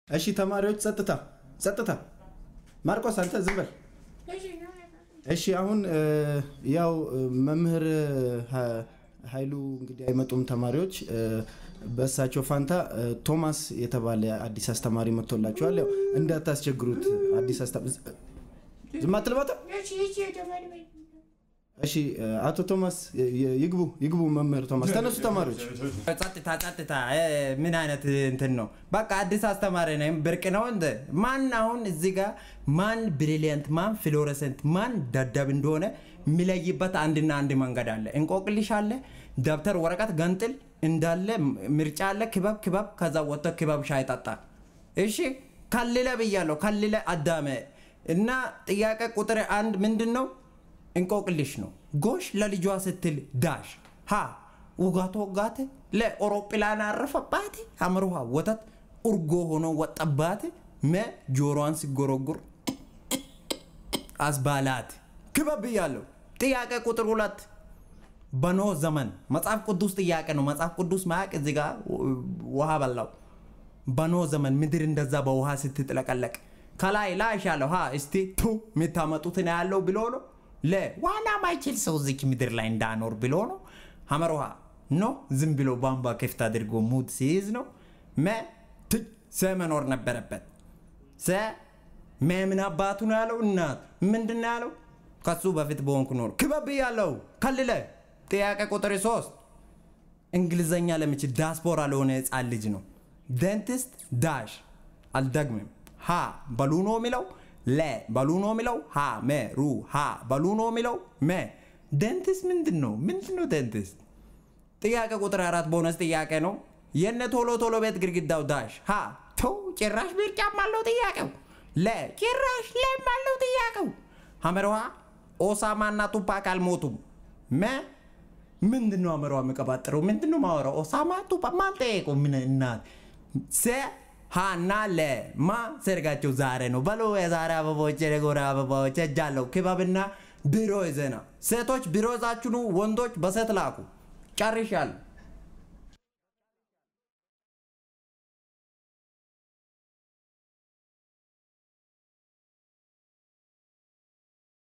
እሺ ተማሪዎች ጸጥታ ጸጥታ። ማርቆስ አንተ ዝም በል። እሺ አሁን እ፣ ያው እ፣ መምህር ሀ- ኃይሉ እንግዲህ አይመጡም ተማሪዎች እ፣ በእሳቸው ፋንታ እ፣ ቶማስ የተባለ አዲስ አስተማሪ መጥቶላቸዋል። ያው እንዳታስቸግሩት አዲስ አስተማሪ ዝም አትልባታ። እሺ እ፣ አቶ ቶማስ እ፣ ይግቡ ይግቡ። መምህር ቶማስ ተነሱ ተማሪዎች። ጸጥታ ጸጥታ እ፣ ምን አይነት እንትን ነው? በቃ አዲስ አስተማሪ ነኝ ብርቅ ነው እንደ ማን አሁን እዚህ ጋር ማን ብሪሊየንት ማን ፍሎረሰንት ማን ደደብ እንደሆነ የሚለይበት አንድና አንድ መንገድ አለ። እንቆቅልሽ አለ፣ ደብተር ወረቀት ገንጥል እንዳለ ምርጫ አለ። ክበብ ክበብ ከዛ ወጥቶ ክበብ ሻይ ጠጣ። እሺ ከልለ ብያለሁ፣ ከልለ አዳመ እና ጥያቄ ቁጥር አንድ ምንድን ነው? እንቆቅልሽ ነው። ጎሽ ለልጇ ስትል ዳሽ ሀ ውጋቶ ወጋት ለአውሮፕላን አረፈባት አምሮሃ ወተት እርጎ ሆኖ ወጠባት መ ጆሮዋን ሲጎረጉር አስባላት ክበብ ብያለሁ። ጥያቄ ቁጥር ሁለት በኖህ ዘመን መጽሐፍ ቅዱስ ጥያቄ ነው። መጽሐፍ ቅዱስ ማያቅ እዚህ ጋር ውሃ በላው። በኖህ ዘመን ምድር እንደዛ በውሃ ስትጥለቀለቅ ከላይ ላሽ ያለው ሀ እስቲ ቱ የምታመጡትን ያለው ብሎ ነው ለ ዋና ማይችል ሰው እዚች ምድር ላይ እንዳኖር ብሎ ነው ሀመር ውሃ ኖ ዝም ብሎ ቧንቧ ክፍት አድርጎ ሙድ ሲይዝ ነው መ ት ሰ መኖር ነበረበት ሰ መ ምን አባቱ ነው ያለው እናት ምንድን ነው ያለው ከሱ በፊት በሆንኩ ኖር ክበብ ያለው ከልለ ጥያቄ ቁጥር ሶስት እንግሊዘኛ ለምችል ዳስፖራ ለሆነ ህፃን ልጅ ነው ደንቲስት ዳሽ አልደግምም ሀ በሉ ነው የሚለው ለ በሉ ነው የሚለው ሀ መ ሩ ሀ በሉ ነው የሚለው መ ደንቲስት ምንድን ነው ምንድን ነው ደንቲስት ጥያቄ ቁጥር አራት ቦነስ ጥያቄ ነው የነ ቶሎ ቶሎ ቤት ግድግዳው ዳሽ ሀ ተው ጭራሽ ምርጫም አለው ጥያቄው ለ ጭራሽ ለም አለው ጥያቄው ሀመርዋ ኦሳማ እና ቱፓክ አልሞቱም መ ምንድን ነው አመራው የሚቀባጥረው ምንድን ነው ማወራው ኦሳማ ቱፓ ማን ጠየቀው ምን እናት ሰ ሃና ለ ማ ሰርጋቸው ዛሬ ነው በሎ የዛሬ አበባዎች የጎረ አበባዎች እጃለው ክበብና ቢሮ ይዘና ሴቶች ቢሮ ይዛችሁ ኑ ወንዶች በሴት ላኩ ጨርሻለሁ